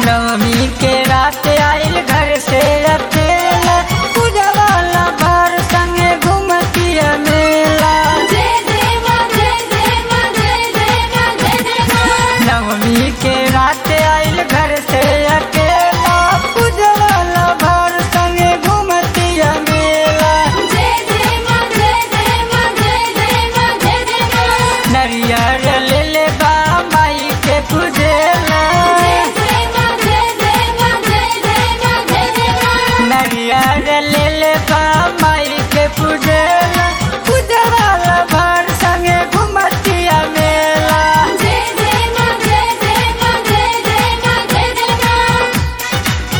नवमी के रात आइल घर से अकेला पूजा वाला भर संगे घूमती मेला जय जय मां जय जय मां जय जय मां जय जय मां नवमी के रात आइल घर से अकेला पूजा वाला भर संगे घूमती मेला जय जय मां जय जय मां जय जय मां जय जय मां नरियर ले ले बा माई के पूजेला जय जय मां जय जय मां जय जय मां जय जय मां नरियर ले ले बा माई के पूजेला पूजा वाला भर संगे घूमती मेला जय जय मां जय जय मां जय जय मां जय जय मां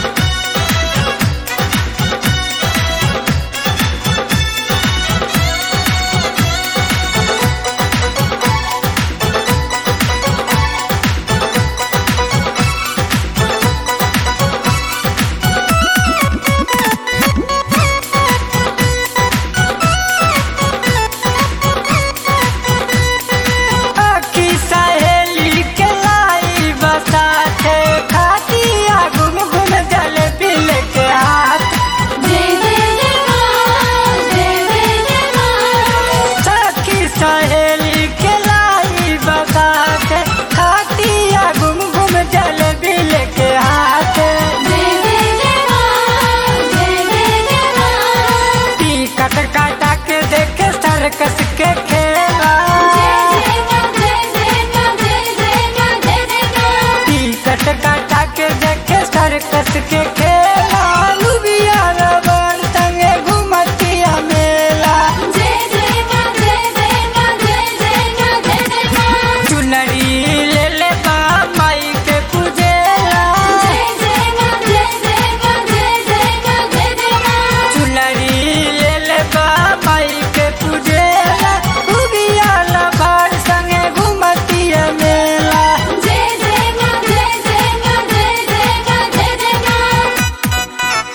आखी सहेली के लाई बसाथे खाती घूम घूम जल बिल के हाथ जय जय जय मां जय जय जय मां सखी सहेली के लाई बसाथे खाती घूम घूम जल बिल के हाथ जय जय जय मां जय जय जय मां टिकट काटा के देखे सर्कस के खेला जय जय मां जय जय मां जय जय मां जय जय मां टिकट काटा के देखे सर्कस के खेला लुबिया रबर संगे घूमती मेला जय जय मां जय जय मां जय जय मां जय जय मां चुनरी ले ले बा माई के पूजेला जय जय मां जय जय मां जय जय मां जय जय मां चुनरी ले ले बा माई के पूजेला उगिया लभार संगे घूमती मेला जय जय मां जय जय मां जय जय मां जय जय मां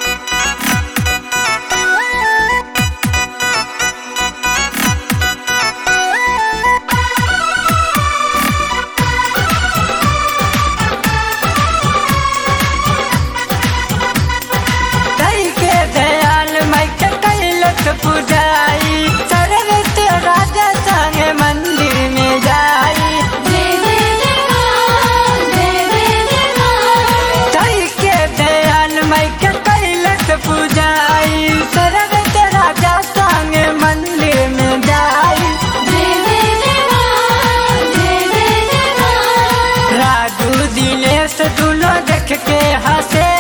दई के दयाल माई के कैलक पूजाई सर्वत राजा संगे मंदिर में जाई जय जय जय मां जय जय जय मां दई के दयाल माई के कैलक पूजाई सर्वत राजा संगे मंदिर में जाई जय जय जय मां जय जय जय मां राजू दिनेश दुनो देख के हंसे